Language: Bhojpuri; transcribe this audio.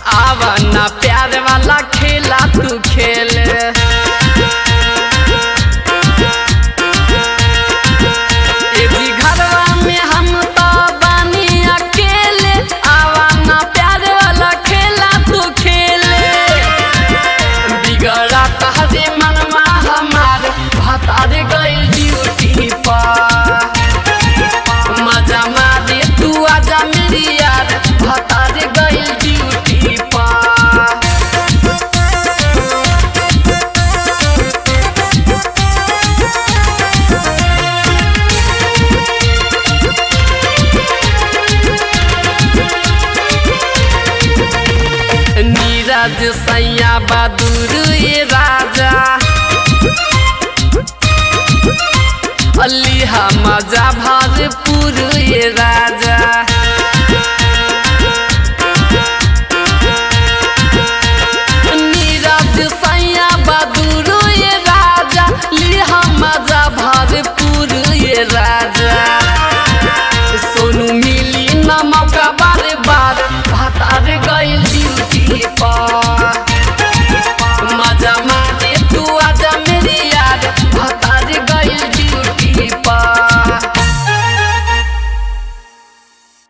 आवा प्यार वाला खेला तू खेल ए जी घरवा में हम तो बानी अकेले आवा ना प्यार वाला खेला तू खेले बिगड़ा तहरे मनवा हमार भतार गइल ड्यूटी पर मजा मारे तू आजा मेरी यार भतार गइल ड्यूटी पर नीरज सैया बहादुर ये राजा अली मजा भरपूर ये राजा